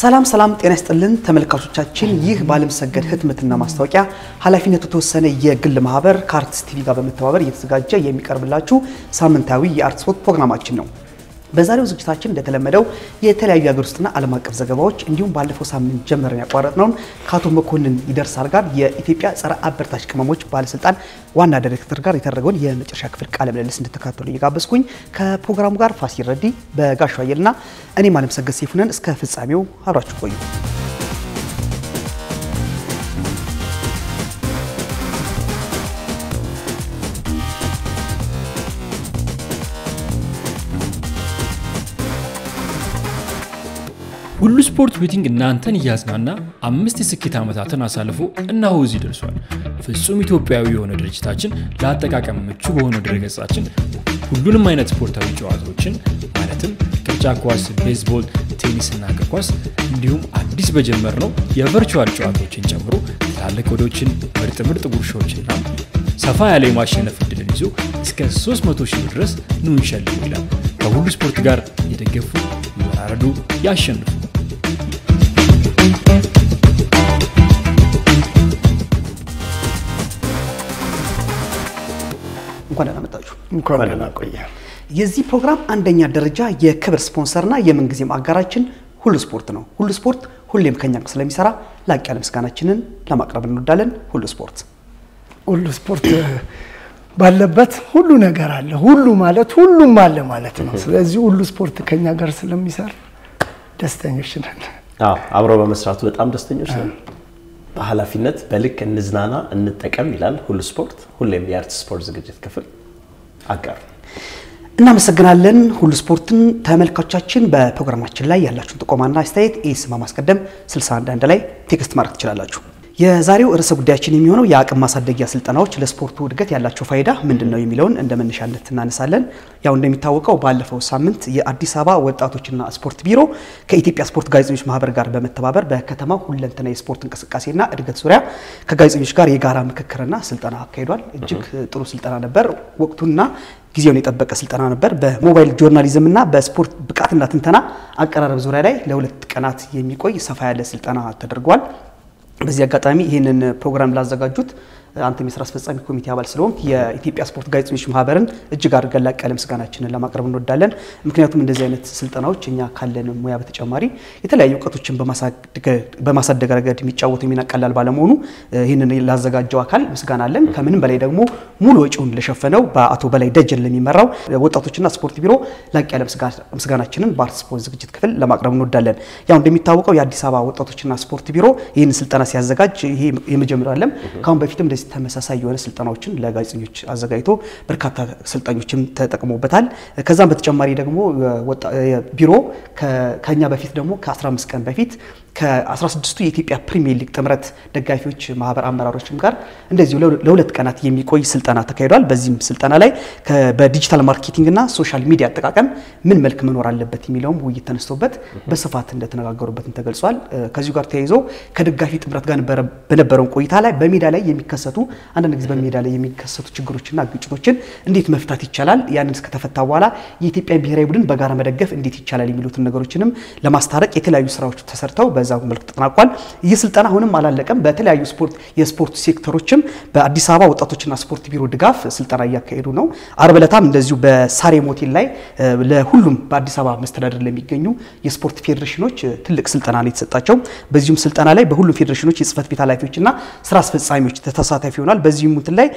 ሰላም ሰላም፣ ጤና ይስጥልን ተመልካቾቻችን። ይህ በዓለምሰገድ ህትመትና ማስታወቂያ ኃላፊነቱ የተወሰነ የግል ማህበር ከአርትስ ቲቪ ጋር በመተባበር እየተዘጋጀ የሚቀርብላችሁ ሳምንታዊ የአርት ስፖርት ፕሮግራማችን ነው። በዛሬው ዝግጅታችን እንደተለመደው የተለያዩ የሀገር ውስጥና ዓለም አቀፍ ዘገባዎች እንዲሁም ባለፈው ሳምንት ጀምረን ያቋረጥነውን ከአቶ መኮንን ይደርሳል ጋር የኢትዮጵያ ጸረ አበረታች ቅመሞች ባለስልጣን ዋና ዳይሬክተር ጋር የተደረገውን የመጨረሻ ክፍል ቃለ ምልልስ እንድትከታተሉ እየጋበዝኩኝ ከፕሮግራሙ ጋር ፋሲል ረዲ በጋሻ አየልና እኔም አለምሰገድ ሰይፉ ነን። እስከ ፍጻሜው አብራችሁ ቆዩ። ሁሉ ስፖርት ቤቲንግ እናንተን እያዝናና አምስት የስኬት ዓመታትን አሳልፎ እነሆ እዚህ ደርሷል። ፍጹም ኢትዮጵያዊ የሆነ ድርጅታችን ለአጠቃቀም ምቹ በሆነ ድረገጻችን ሁሉንም አይነት ስፖርታዊ ጨዋታዎችን ማለትም ቅርጫ ኳስ፣ ቤዝቦል፣ ቴኒስና እግር ኳስ እንዲሁም አዲስ በጀመርነው የቨርቹዋል ጨዋታዎችን ጨምሮ ትላልቅ ወዶችን፣ ምርጥ ምርጥ ጉርሻዎችና ሰፋ ያለ የማሸነፍ እድልን ይዞ እስከ 300 ሺህ ድረስ ኑ እንሸልም ይላል። ከሁሉ ስፖርት ጋር የደገፉ ይወራረዱ፣ ያሸንፉ። እንኳን ደህና መጣችሁ። እንኳን ደህና ቆየ። የዚህ ፕሮግራም አንደኛ ደረጃ የክብር ስፖንሰርና የምንጊዜም አጋራችን ሁሉ ስፖርት ነው። ሁሉ ስፖርት ሁሌም ከኛ ጋር ስለሚሰራ ላቅ ያለ ምስጋናችንን ለማቅረብ እንወዳለን። ሁሉ ስፖርት ሁሉ ስፖርት ባለበት ሁሉ ነገር አለ። ሁሉ ማለት ሁሉም አለ ማለት ነው። ስለዚህ ሁሉ ስፖርት ከኛ ጋር ስለሚሰራ ደስተኞች ነን። አዎ አብረው በመስራቱ በጣም ደስተኞች ነን። በኃላፊነት በልክ እንዝናና እንጠቀም ይላል ሁሉ ስፖርት። ሁሌም የአርት ስፖርት ዝግጅት ክፍል አጋር እናመሰግናለን። ሁሉ ስፖርትን ተመልካቾቻችን፣ በፕሮግራማችን ላይ ያላችሁን ጥቆማና አስተያየት ኤስ በማስቀደም 61 ላይ ቴክስት ማድረግ ትችላላችሁ። የዛሬው ርዕሰ ጉዳያችን የሚሆነው የአቅም ማሳደጊያ ስልጠናዎች ለስፖርቱ እድገት ያላቸው ፋይዳ ምንድን ነው የሚለውን እንደ መነሻነት እናነሳለን። ያው እንደሚታወቀው ባለፈው ሳምንት የአዲስ አበባ ወጣቶችና ስፖርት ቢሮ ከኢትዮጵያ ስፖርት ጋዜጠኞች ማህበር ጋር በመተባበር በከተማው ሁለንተና የስፖርት እንቅስቃሴና እድገት ዙሪያ ከጋዜጠኞች ጋር የጋራ ምክክርና ስልጠና አካሂዷል። እጅግ ጥሩ ስልጠና ነበር። ወቅቱና ጊዜውን የጠበቀ ስልጠና ነበር። በሞባይል ጆርናሊዝም እና በስፖርት ብቃትና ትንተና አቀራረብ ዙሪያ ላይ ለሁለት ቀናት የሚቆይ ሰፋ ያለ ስልጠና ተደርጓል። በዚህ አጋጣሚ ይህንን ፕሮግራም ላዘጋጁት አንተም የስራ አስፈጻሚ ኮሚቴ አባል ስለሆንክ የኢትዮጵያ ስፖርት ጋዜጠኞች ማህበርን እጅግ አድርገን ላቅ ያለ ምስጋናችንን ለማቅረብ እንወዳለን። ምክንያቱም እንደዚህ አይነት ስልጠናዎች እኛ ካለን ሙያ በተጨማሪ የተለያዩ እውቀቶችን በማሳደግ ረገድ የሚጫወቱ ሚና ቀላል ባለመሆኑ ይህንን ላዘጋጀው አካል ምስጋና አለን። ከምንም በላይ ደግሞ ሙሉ ወጪውን ለሸፈነው በአቶ በላይ ደጀን ለሚመራው ወጣቶችና ስፖርት ቢሮ ላቅ ያለ ምስጋናችንን በአርት ስፖርት ዝግጅት ክፍል ለማቅረብ እንወዳለን። ያው እንደሚታወቀው የአዲስ አበባ ወጣቶችና ስፖርት ቢሮ ይህንን ስልጠና ሲያዘጋጅ ይሄ የመጀመሪያው አይደለም። ከአሁን በፊትም እንደዚህ ተመሳሳይ የሆነ ስልጠናዎችን ለጋዜጠኞች አዘጋጅቶ በርካታ ሰልጣኞችም ተጠቅሞበታል። ከዛም በተጨማሪ ደግሞ ቢሮ ከኛ በፊት ደግሞ ከ15 ቀን በፊት ከ16ቱ የኢትዮጵያ ፕሪሚየር ሊግ ጥምረት ደጋፊዎች ማህበር አመራሮችም ጋር እንደዚሁ ለሁለት ቀናት የሚቆይ ስልጠና ተካሂዷል። በዚህም ስልጠና ላይ በዲጂታል ማርኬቲንግና ሶሻል ሚዲያ አጠቃቀም ምን መልክ መኖር አለበት የሚለውም ውይይት ተነስቶበት በስፋት እንደተነጋገሩበትም ተገልጿል። ከዚሁ ጋር ተያይዞ ከደጋፊ ጥምረት ጋር በነበረውን ቆይታ ላይ በሜዳ ላይ የሚከሰቱ አንዳንድ ጊዜ በሜዳ ላይ የሚከሰቱ ችግሮችና ግጭቶችን እንዴት መፍታት ይቻላል፣ ያንን እስከተፈታ በኋላ የኢትዮጵያ ብሔራዊ ቡድን በጋራ መደገፍ እንዴት ይቻላል የሚሉትን ነገሮችንም ለማስታረቅ የተለያዩ ስራዎች ተሰርተው በዛ መልክ ተጠናቋል። ይህ ስልጠና አሁንም አላለቀም። በተለያዩ ስፖርት የስፖርት ሴክተሮችም በአዲስ አበባ ወጣቶችና ስፖርት ቢሮ ድጋፍ ስልጠና እያካሄዱ ነው። አርብ ዕለታም እንደዚሁ በሳሬም ሆቴል ላይ ለሁሉም በአዲስ አበባ መስተዳደር ለሚገኙ የስፖርት ፌዴሬሽኖች ትልቅ ስልጠና ነው የተሰጣቸው። በዚሁም ስልጠና ላይ በሁሉም ፌዴሬሽኖች የጽህፈት ቤት ኃላፊዎችና ስራ አስፈጻሚዎች ተሳታፊ ይሆናል። በዚህም እንትን ላይ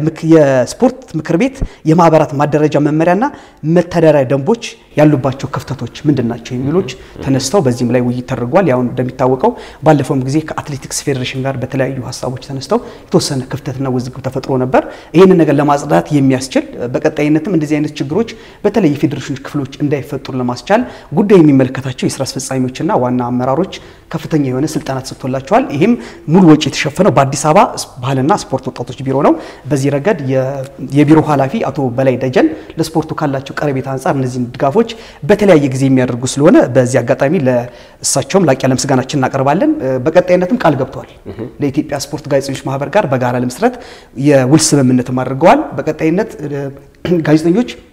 የስፖርት ምክር ቤት የማህበራት ማደረጃ መመሪያና መተዳደሪያ ደንቦች ያሉባቸው ክፍተቶች ምንድን ናቸው የሚሎች ተነስተው በዚህም ላይ ውይይት ተደርጓል። ያው እንደሚታወቀው ባለፈውም ጊዜ ከአትሌቲክስ ፌዴሬሽን ጋር በተለያዩ ሀሳቦች ተነስተው የተወሰነ ክፍተትና ውዝግብ ተፈጥሮ ነበር። ይህንን ነገር ለማጽዳት የሚያስችል በቀጣይነትም እንደዚህ አይነት ችግሮች በተለይ የፌዴሬሽኖች ክፍሎች እንዳይፈጠሩ ለማስቻል ጉዳይ የሚመለከታቸው የስራ አስፈጻሚዎችና ዋና አመራሮች ከፍተኛ የሆነ ስልጠና ተሰጥቶላቸዋል። ይህም ሙሉ ወጪ የተሸፈነው በአዲስ አበባ ባህልና ስፖርት ወጣቶች ቢሮ ነው። በዚህ ረገድ የቢሮ ኃላፊ አቶ በላይ ደጀን ለስፖርቱ ካላቸው ቀረቤታ አንጻር እነዚህን ድጋፎች በተለያየ ጊዜ የሚያደርጉ ስለሆነ በዚህ አጋጣሚ ለእሳቸውም ላቅ ያለ ምስጋናችን እናቀርባለን። በቀጣይነትም ቃል ገብተዋል። ለኢትዮጵያ ስፖርት ጋዜጠኞች ማህበር ጋር በጋራ ለመስራት የውል ስምምነትም አድርገዋል። በቀጣይነት ጋዜጠኞች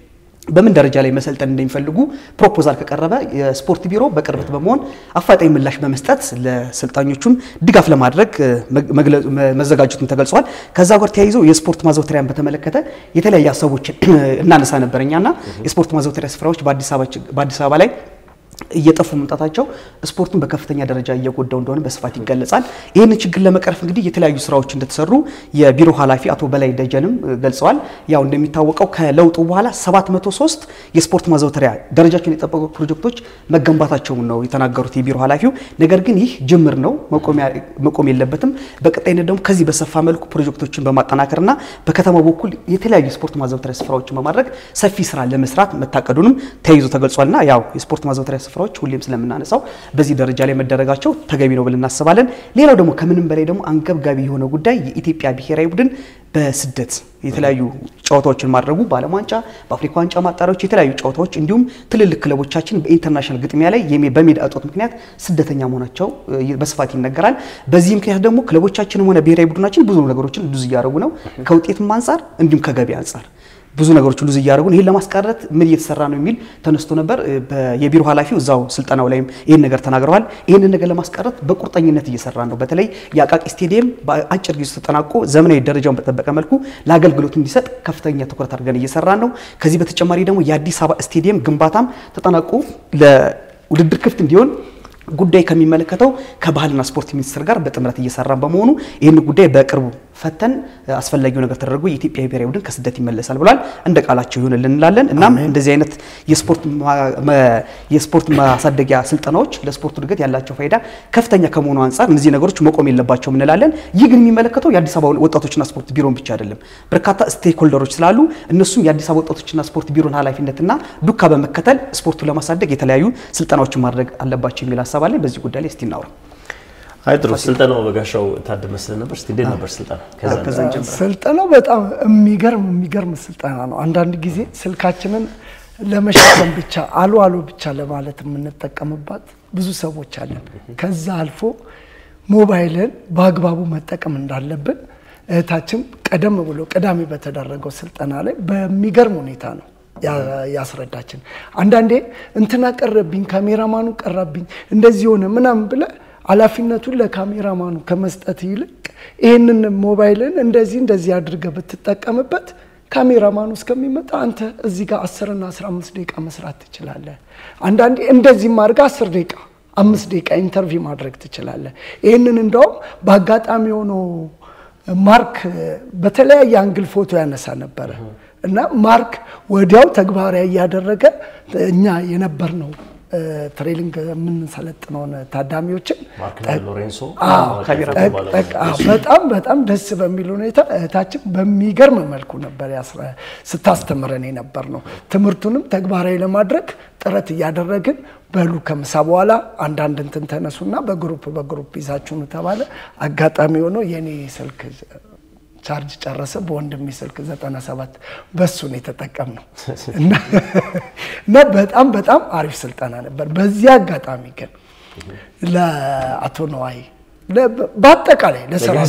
በምን ደረጃ ላይ መሰልጠን እንደሚፈልጉ ፕሮፖዛል ከቀረበ የስፖርት ቢሮ በቅርበት በመሆን አፋጣኝ ምላሽ በመስጠት ለሰልጣኞቹም ድጋፍ ለማድረግ መዘጋጀቱን ተገልጿል። ከዛ ጋር ተያይዞ የስፖርት ማዘውተሪያን በተመለከተ የተለያዩ ሀሳቦችን እናነሳ ነበር እኛና የስፖርት ማዘውተሪያ ስፍራዎች በአዲስ አበባ ላይ እየጠፉ መምጣታቸው ስፖርቱን በከፍተኛ ደረጃ እየጎዳው እንደሆነ በስፋት ይገለጻል። ይህንን ችግር ለመቅረፍ እንግዲህ የተለያዩ ስራዎች እንደተሰሩ የቢሮ ኃላፊ አቶ በላይ ደጀንም ገልጸዋል። ያው እንደሚታወቀው ከለውጡ በኋላ 703 የስፖርት ማዘውተሪያ ደረጃቸውን የጠበቁ ፕሮጀክቶች መገንባታቸውን ነው የተናገሩት የቢሮ ኃላፊው። ነገር ግን ይህ ጅምር ነው፣ መቆም የለበትም። በቀጣይነት ደግሞ ከዚህ በሰፋ መልኩ ፕሮጀክቶችን በማጠናከርና በከተማው በኩል የተለያዩ የስፖርት ማዘውተሪያ ስፍራዎችን በማድረግ ሰፊ ስራ ለመስራት መታቀዱንም ተይዞ ተገልጿልና ያው የስፖርት ማዘውተሪያ ስፍራዎች ሁሌም ስለምናነሳው በዚህ ደረጃ ላይ መደረጋቸው ተገቢ ነው ብለን እናስባለን። ሌላው ደግሞ ከምንም በላይ ደግሞ አንገብጋቢ የሆነ ጉዳይ የኢትዮጵያ ብሔራዊ ቡድን በስደት የተለያዩ ጨዋታዎችን ማድረጉ በዓለም ዋንጫ፣ በአፍሪካ ዋንጫ ማጣሪያዎች የተለያዩ ጨዋታዎች እንዲሁም ትልልቅ ክለቦቻችን በኢንተርናሽናል ግጥሚያ ላይ በሜዳ እጦት ምክንያት ስደተኛ መሆናቸው በስፋት ይነገራል። በዚህ ምክንያት ደግሞ ክለቦቻችንም ሆነ ብሔራዊ ቡድናችን ብዙ ነገሮችን ሉዝ እያደረጉ ነው፣ ከውጤትም አንጻር እንዲሁም ከገቢ አንጻር ብዙ ነገሮች ሉዝ እያደረጉ ይህን ለማስቀረት ምን እየተሰራ ነው የሚል ተነስቶ ነበር። የቢሮ ኃላፊው እዛው ስልጠናው ላይም ይህን ነገር ተናግረዋል። ይህንን ነገር ለማስቀረት በቁርጠኝነት እየሰራ ነው። በተለይ የአቃቂ ስቴዲየም በአጭር ጊዜ ተጠናቆ ዘመናዊ ደረጃውን በጠበቀ መልኩ ለአገልግሎት እንዲሰጥ ከፍተኛ ትኩረት አድርገን እየሰራ ነው። ከዚህ በተጨማሪ ደግሞ የአዲስ አበባ ስቴዲየም ግንባታም ተጠናቆ ለውድድር ክፍት እንዲሆን ጉዳይ ከሚመለከተው ከባህልና ስፖርት ሚኒስቴር ጋር በጥምረት እየሰራን በመሆኑ ይህን ጉዳይ በቅርቡ ፈተን አስፈላጊው ነገር ተደርጎ የኢትዮጵያ ብሔራዊ ቡድን ከስደት ይመለሳል ብሏል። እንደ ቃላቸው ይሆንልን እንላለን። እናም እንደዚህ አይነት የስፖርት ማሳደጊያ ስልጠናዎች ለስፖርቱ እድገት ያላቸው ፋይዳ ከፍተኛ ከመሆኑ አንጻር እነዚህ ነገሮች መቆም የለባቸውም እንላለን። ይህ ግን የሚመለከተው የአዲስ አበባ ወጣቶችና ስፖርት ቢሮን ብቻ አይደለም። በርካታ ስቴክ ሆልደሮች ስላሉ እነሱም የአዲስ አበባ ወጣቶችና ስፖርት ቢሮን ኃላፊነትና ዱካ በመከተል ስፖርቱን ለማሳደግ የተለያዩ ስልጠናዎችን ማድረግ አለባቸው የሚል ሀሳብ አለ። በዚህ ጉዳይ ላይ እስቲ እናውራ። አይ ጥሩ ስልጠናው በጋሻው ታደመ ስለነበር እስቲ እንዴት ነበር ስልጠና? ስልጠናው በጣም የሚገርም የሚገርም ስልጠና ነው። አንዳንድ ጊዜ ስልካችንን ለመሸከም ብቻ አሉ አሉ ብቻ ለማለት የምንጠቀምባት ብዙ ሰዎች አለን። ከዛ አልፎ ሞባይልን በአግባቡ መጠቀም እንዳለብን እህታችን ቀደም ብሎ ቅዳሜ በተደረገው ስልጠና ላይ በሚገርም ሁኔታ ነው ያስረዳችን። አንዳንዴ እንትና ቀረብኝ፣ ካሜራማኑ ቀራብኝ፣ እንደዚህ ሆነ ምናምን ብለ ኃላፊነቱን ለካሜራማኑ ከመስጠት ይልቅ ይህንን ሞባይልን እንደዚህ እንደዚህ አድርገ ብትጠቀምበት ካሜራማኑ እስከሚመጣ አንተ እዚህ ጋር አስርና አስራ አምስት ደቂቃ መስራት ትችላለህ። አንዳንዴ እንደዚህም አድርገህ አስር ደቂቃ አምስት ደቂቃ ኢንተርቪው ማድረግ ትችላለህ። ይህንን እንደውም በአጋጣሚ ሆኖ ማርክ በተለያየ አንግል ፎቶ ያነሳ ነበረ እና ማርክ ወዲያው ተግባራዊ እያደረገ እኛ የነበር ነው ትሬኒንግ የምንሰለጥነውን ታዳሚዎችን በጣም በጣም ደስ በሚል ሁኔታ እህታችን በሚገርም መልኩ ነበር ስታስተምረን የነበር ነው። ትምህርቱንም ተግባራዊ ለማድረግ ጥረት እያደረግን በሉ ከምሳ በኋላ አንዳንድ እንትን ተነሱና በግሩፕ በግሩፕ ይዛችሁን ተባለ። አጋጣሚ ሆኖ የኔ ስልክ ቻርጅ ጨረሰ። በወንድሜ ስልክ 97 በሱ ነው የተጠቀምነው እና በጣም በጣም አሪፍ ስልጠና ነበር። በዚህ አጋጣሚ ግን ለአቶ ነዋይ በአጠቃላይ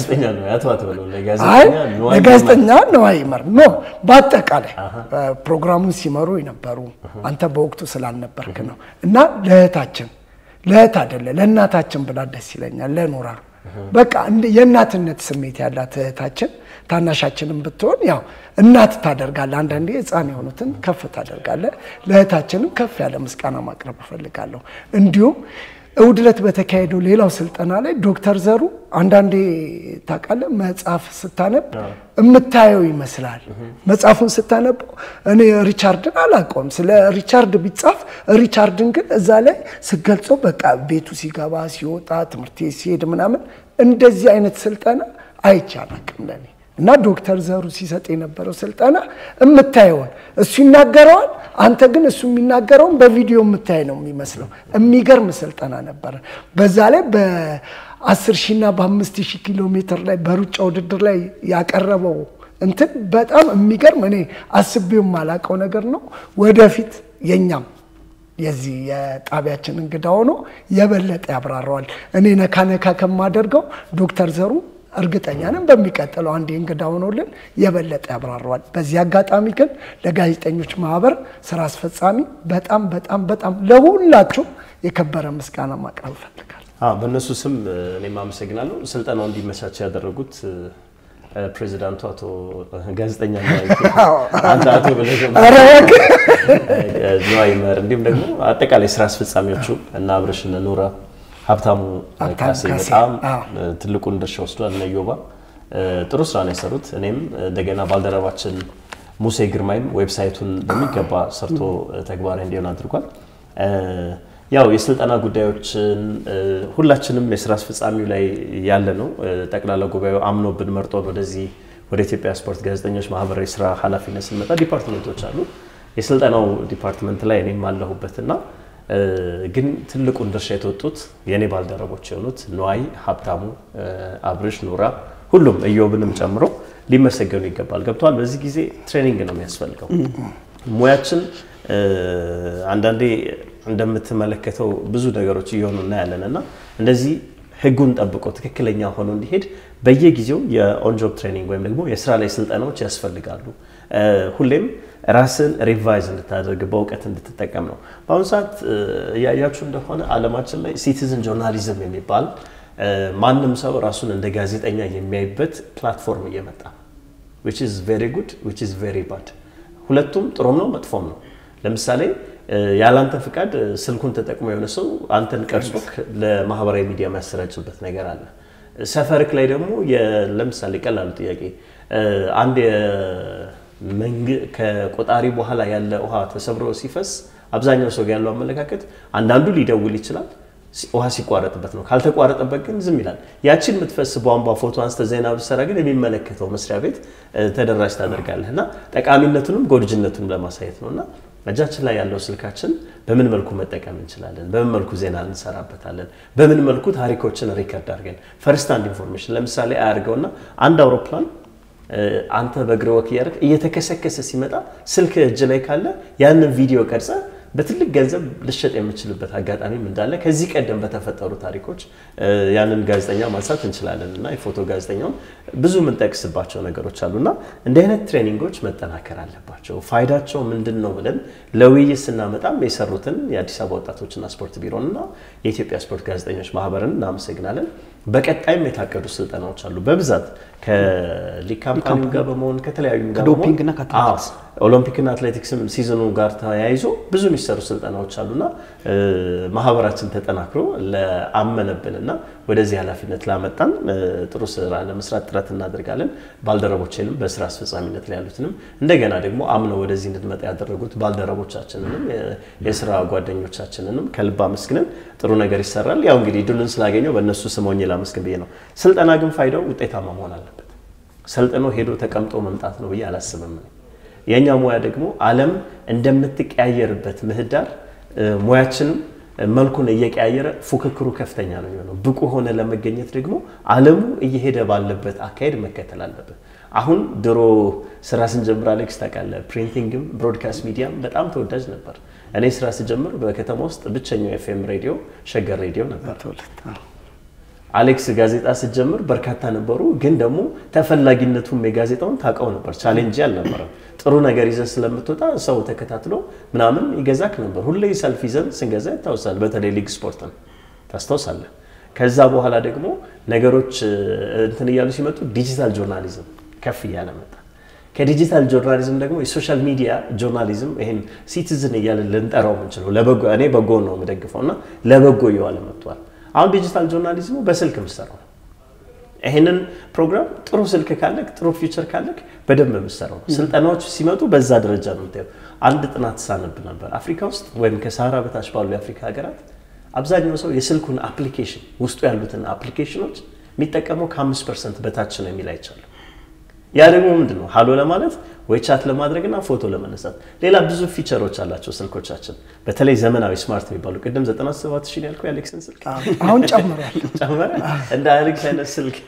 ለጋዜጠኛ ነዋይ ይመር ኖ በአጠቃላይ ፕሮግራሙን ሲመሩ የነበሩ አንተ በወቅቱ ስላልነበርክ ነው እና ለእህታችን ለእህት አይደለ ለእናታችን ብላ ደስ ይለኛል ለኖራ በቃ የእናትነት ስሜት ያላት እህታችን ታናሻችንም ብትሆን ያው እናት ታደርጋለ። አንዳንዴ ሕፃን የሆኑትን ከፍ ታደርጋለ። ለእህታችንም ከፍ ያለ ምስጋና ማቅረብ እፈልጋለሁ። እንዲሁም እሑድ ዕለት በተካሄደው ሌላው ስልጠና ላይ ዶክተር ዘሩ አንዳንዴ ታውቃለህ፣ መጽሐፍ ስታነብ የምታየው ይመስላል። መጽሐፉን ስታነበው እኔ ሪቻርድን አላውቀውም። ስለ ሪቻርድ ቢጻፍ ሪቻርድን ግን እዛ ላይ ስገልጸው በቃ ቤቱ ሲገባ ሲወጣ፣ ትምህርት ሲሄድ ምናምን እንደዚህ አይነት ስልጠና አይቼ አላውቅም ለእኔ እና ዶክተር ዘሩ ሲሰጥ የነበረው ስልጠና የምታየውን እሱ ይናገረዋል፣ አንተ ግን እሱ የሚናገረውን በቪዲዮ የምታይ ነው የሚመስለው። የሚገርም ስልጠና ነበረ። በዛ ላይ በአስር ሺና በአምስት ሺህ ኪሎ ሜትር ላይ በሩጫ ውድድር ላይ ያቀረበው እንትን በጣም የሚገርም እኔ አስቤው የማላውቀው ነገር ነው። ወደፊት የኛም የዚህ የጣቢያችን እንግዳ ሆኖ የበለጠ ያብራራዋል። እኔ ነካ ነካ ከማደርገው ዶክተር ዘሩ እርግጠኛ ነን በሚቀጥለው አንድ እንግዳ ሆኖልን የበለጠ ያብራረዋል። በዚህ አጋጣሚ ግን ለጋዜጠኞች ማህበር ስራ አስፈጻሚ በጣም በጣም በጣም ለሁላችሁ የከበረ ምስጋና ማቅረብ እፈልጋለሁ። አዎ በእነሱ ስም እኔም አመሰግናለሁ። ስልጠናው እንዲመቻች ያደረጉት ፕሬዚዳንቱ አቶ ጋዜጠኛ አንተ አቶ ብለህ ነዋይ መር እንዲሁም ደግሞ አጠቃላይ ስራ አስፈጻሚዎቹ እና አብረሽ እነ ኑራ ሀብታሙ ካሴ በጣም ትልቁን ድርሻ ወስዷል። እነ ዮባ ጥሩ ስራ ነው የሰሩት። እኔም እንደገና ባልደረባችን ሙሴ ግርማይም ዌብሳይቱን በሚገባ ሰርቶ ተግባራዊ እንዲሆን አድርጓል። ያው የስልጠና ጉዳዮችን ሁላችንም የስራ አስፈጻሚው ላይ ያለ ነው። ጠቅላላ ጉባኤው አምኖብን መርጦን ወደዚህ ወደ ኢትዮጵያ ስፖርት ጋዜጠኞች ማህበራዊ ስራ ኃላፊነት ስንመጣ ዲፓርትመንቶች አሉ። የስልጠናው ዲፓርትመንት ላይ እኔም አለሁበትና ግን ትልቁን ድርሻ የተወጡት የእኔ ባልደረቦች የሆኑት ነዋይ፣ ሀብታሙ፣ አብርሽ፣ ኑራ ሁሉም እዮብንም ጨምሮ ሊመሰገኑ ይገባል። ገብተዋል። በዚህ ጊዜ ትሬኒንግ ነው የሚያስፈልገው ሙያችን አንዳንዴ እንደምትመለከተው ብዙ ነገሮች እየሆኑ እናያለን እና እንደዚህ ህጉን ጠብቆ ትክክለኛ ሆኖ እንዲሄድ በየጊዜው የኦንጆብ ትሬኒንግ ወይም ደግሞ የስራ ላይ ስልጠናዎች ያስፈልጋሉ። ሁሌም ራስን ሪቫይዝ እንድታደርግ በእውቀት እንድትጠቀም ነው። በአሁኑ ሰዓት እያያችሁ እንደሆነ አለማችን ላይ ሲቲዝን ጆርናሊዝም የሚባል ማንም ሰው ራሱን እንደ ጋዜጠኛ የሚያይበት ፕላትፎርም እየመጣ which is very good which is very bad ሁለቱም ጥሩም ነው መጥፎም ነው። ለምሳሌ ያላንተ ፍቃድ ስልኩን ተጠቅሞ የሆነ ሰው አንተን ቀርጾ ለማህበራዊ ሚዲያ የሚያሰራጭበት ነገር አለ። ሰፈርክ ላይ ደግሞ ለምሳሌ ቀላሉ ጥያቄ አንድ ከቆጣሪ በኋላ ያለ ውሃ ተሰብሮ ሲፈስ አብዛኛው ሰው ያለው አመለካከት አንዳንዱ ሊደውል ይችላል ውሃ ሲቋረጥበት ነው። ካልተቋረጠበት ግን ዝም ይላል። ያችን የምትፈስ ቧንቧ ፎቶ አንስተ ዜና ብትሰራ ግን የሚመለከተው መስሪያ ቤት ተደራሽ ታደርጋለህ እና ጠቃሚነቱንም ጎድጅነቱንም ለማሳየት ነው እና እጃችን ላይ ያለው ስልካችን በምን መልኩ መጠቀም እንችላለን? በምን መልኩ ዜና እንሰራበታለን? በምን መልኩ ታሪኮችን ሪከርድ አድርገን ፈርስት አንድ ኢንፎርሜሽን ለምሳሌ አያርገውና አንድ አውሮፕላን አንተ በእግር ወክ እያደረግ እየተከሰከሰ ሲመጣ ስልክ እጅ ላይ ካለ ያንን ቪዲዮ ቀርጸ በትልቅ ገንዘብ ልሸጥ የምችልበት አጋጣሚም እንዳለ ከዚህ ቀደም በተፈጠሩ ታሪኮች ያንን ጋዜጠኛ ማንሳት እንችላለን እና የፎቶ ጋዜጠኛውን ብዙ የምንጠቅስባቸው ነገሮች አሉና እንዲህ አይነት ትሬኒንጎች መጠናከር አለባቸው። ፋይዳቸው ምንድን ነው ብለን ለውይይት ስናመጣም የሰሩትን የአዲስ አበባ ወጣቶችና ስፖርት ቢሮንና የኢትዮጵያ ስፖርት ጋዜጠኞች ማህበርን እናመሰግናለን። በቀጣይም የታቀዱ ስልጠናዎች አሉ በብዛት ከሊግ ካምፓኒው ጋር በመሆን ከተለያዩ ጋር ከዶፒንግና ከአትሌቲክስ ኦሎምፒክና አትሌቲክስም ሲዝኑ ጋር ተያይዞ ብዙ የሚሰሩ ስልጠናዎች አሉና ማህበራችን ተጠናክሮ ለአመነብንና ወደዚህ ኃላፊነት ላመጣን ጥሩ ስራ ለመስራት ጥረት እናደርጋለን። ባልደረቦችንም በስራ አስፈጻሚነት ላይ ያሉትንም እንደገና ደግሞ አምነው ወደዚህ እንድንመጣ ያደረጉት ባልደረቦቻችንንም የስራ ጓደኞቻችንንም ከልብ አመስግነን ጥሩ ነገር ይሰራል። ያው እንግዲህ ድሉን ስላገኘው በእነሱ ስም ሆኜ ላመስግን ብዬ ነው። ስልጠና ግን ፋይዳው ውጤታማ መሆን አለበት። ሰልጥኖ ሄዶ ተቀምጦ መምጣት ነው ብዬ አላስብም። የእኛ ሙያ ደግሞ ዓለም እንደምትቀያየርበት ምህዳር ሙያችንም መልኩን እየቀያየረ ፉክክሩ ከፍተኛ ነው የሚሆነው። ብቁ ሆነ ለመገኘት ደግሞ ዓለሙ እየሄደ ባለበት አካሄድ መከተል አለበት። አሁን ድሮ ስራ ስንጀምር አሌክስ ታውቃለህ፣ ፕሪንቲንግም ብሮድካስት ሚዲያም በጣም ተወዳጅ ነበር። እኔ ስራ ስጀምር በከተማ ውስጥ ብቸኛው ኤፍኤም ሬዲዮ ሸገር ሬዲዮ ነበር። አሌክስ ጋዜጣ ስትጀምር በርካታ ነበሩ፣ ግን ደግሞ ተፈላጊነቱም የጋዜጣውን ታውቀው ነበር። ቻሌንጅ አልነበረም። ጥሩ ነገር ይዘን ስለምትወጣ ሰው ተከታትሎ ምናምን ይገዛክ ነበር። ሁሌ ሰልፍ ይዘን ስንገዛ ይታወሳል። በተለይ ሊግ ስፖርትን ታስታውሳለህ። ከዛ በኋላ ደግሞ ነገሮች እንትን እያሉ ሲመጡ ዲጂታል ጆርናሊዝም ከፍ እያለ መጣ። ከዲጂታል ጆርናሊዝም ደግሞ የሶሻል ሚዲያ ጆርናሊዝም ይሄን ሲቲዝን እያለ ልንጠራው የምንችለው ለበጎ እኔ በጎ ነው የምደግፈው እና ለበጎ እየዋለ መጥቷል። አሁን ዲጂታል ጆርናሊዝሙ በስልክ የምሰራው ይህንን ፕሮግራም ጥሩ ስልክ ካለክ ጥሩ ፊውቸር ካለክ በደንብ የምሰራው ስልጠናዎች ሲመጡ በዛ ደረጃ ነው የምታየው። አንድ ጥናት ሳነብ ነበር አፍሪካ ውስጥ ወይም ከሳህራ በታች ባሉ የአፍሪካ ሀገራት አብዛኛው ሰው የስልኩን አፕሊኬሽን ውስጡ ያሉትን አፕሊኬሽኖች የሚጠቀመው ከአምስት ፐርሰንት በታች ነው የሚል አይቻለሁ። ያ ደግሞ ምንድን ነው? ሀሎ ለማለት ወይ ቻት ለማድረግና ፎቶ ለመነሳት። ሌላ ብዙ ፊቸሮች አላቸው ስልኮቻችን፣ በተለይ ዘመናዊ ስማርት የሚባሉ ቅድም 97 ሺህ ያልኩህ የአሌክስን ስልክ አሁን ጨምሯል። ጨመረ። እንደ አሌክስ አይነት ስልክ